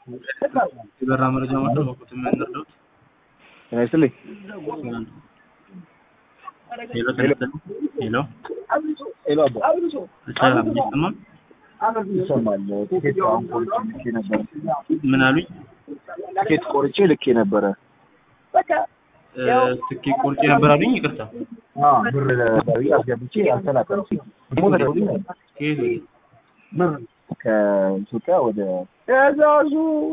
የበራ መረጃ ማለት በቁት የሚያንደርደውት ጤና ይስጥልኝ። ሄሎ ተነስተን ሄሎ ሄሎ አባ ሰላም ይሰማል ይሰማል። ቲኬት አሁን ቆርጬ ልኬ ነበረ። ምን አሉኝ ቲኬት ቆርጬ ልኬ ነበረ። ትኬት ቆርጬ ነበር አሉኝ ይቅርታ አዎ ብር ለባቢ አስገብቼ አልተላከም። ደግሞ ተደውሎ ከየት ወዴት? ብር ከኢትዮጵያ ወደ ትእዛዙ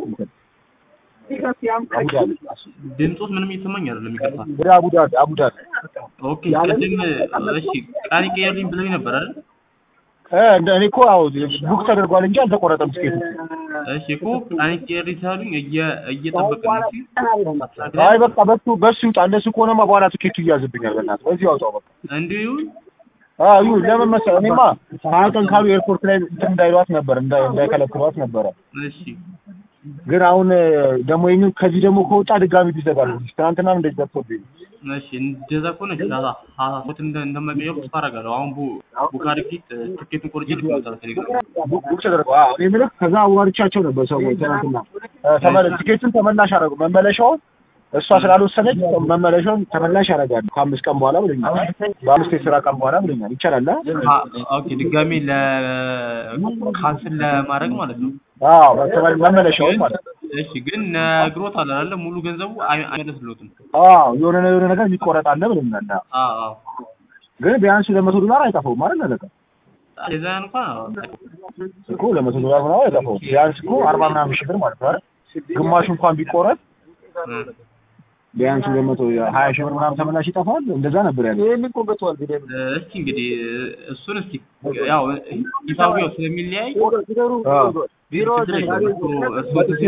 አቡዳቢ ድምፆት ምንም እየተሰማኝ አይደለም ይቅርታ ወደ አቡዳቢ አቡዳቢ ኦኬ ቅድም እሺ ቃል ቀየርልኝ ብለኝ ነበር አይደል እ እንደ እኔ እኮ አዎ ቡክ ተደርጓል እንጂ አልተቆረጠም ቲኬቱ። እሺ እኮ ቃል ቀየርልኝ ሳሉኝ እየ- እየጠበቅን ነው እሺ አይ በቃ በሱ በሱ ይውጣ። እንደሱ ከሆነማ በኋላ ቲኬቱ ይያዝብኛል። በእናትህ በዚህ አውጣው በቃ። እንዲሁ ይሁን አዎ ይሁን። ለምን መሰለህ እኔማ ሀያ ቀን ካሉ ኤርፖርት ላይ እንትን እንዳይሏት ነበር እንዳይ- እንዳይከለክሏት ነበረ። እሺ ግን አሁን ደግሞ ይህን ከዚህ ደግሞ ከወጣ ድጋሚ ቢዘጋል። ትናንትናም እንደዚህ ደርሶብኝ እሺ እንደዛ ከሆነ ሀሳቦት እንደማይቀየሩ ተስፋ አደርጋለሁ። አሁን ቡ- ቡክ አድርጌ ትኬቱን ቆርጬ ልክ ቴሌግራም ቡክ ቡክ ተደርጓል። አዎ እኔ የምልህ ከዛ አዋርቻቸው ነበር ሰዎች ትናንትና እ ተመለ ቲኬቱን ተመላሽ አደረጉ። መመለሻውን እሷ ስላልወሰነች መመለሻውን ተመላሽ ያደርጋሉ ከአምስት ቀን በኋላ ብሎኛል። በአምስት የስራ ቀን በኋላ ብሎኛል። ይቻላል አ? አ- ኦኬ ድጋሜ ለካንስል ለማድረግ ማለት ነው። አዎ መተመ- መመለሻውን ማለት ነው። እሺ ግን ነግሮታል አይደለ? ሙሉ ገንዘቡ አይ- አይመለስልዎትም። አዎ የሆነ የሆነ ነገር የሚቆረጥ አለ ብሎኛል። አዎ። አዎ አዎ ግን ቢያንስ ለመቶ ዶላር አይጠፋውም ማለት ነው። ለካ የዛ እንኳን አዎ። እኮ ለመቶ ዶላር ምናምን አይጠፋውም። ቢያንስ እኮ አርባ ምናምን ሺህ ብር ማለት ነው አይደል? ግማሹ እንኳን ቢቆረጥ እ ቢያንስ ለመቶ ሀያ ሺህ ብር ምናምን ተመላሽ ይጠፋል። እንደዛ ነበር ያለው። እስኪ እንግዲህ እሱን እስኪ ያው ሂሳቡ ያው ስለሚለያይ አዎ። ቢሮ እርስዎ ቢሮ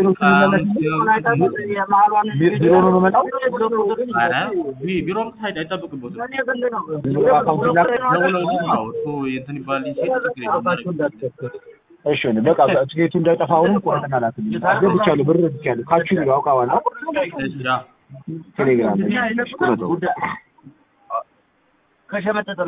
ነው የምመጣው። ቢሮ ሳይድ አይጠብቅበትም። ቢሮ አካውንት ላክ ደውለው ነው እርስዎ እንትን ይባል ሲል ችግር የለም። እሺ ነው በቃ ትኬቱ እንዳይጠፋ አሁንም ቆረጥና ላክልኝ። አስገብቻለሁ፣ ብር ብቻለሁ። ካቹ ነው አውቃዋለሁ። እሺ ያ ቴሌግራም ላይ ቁረጠው።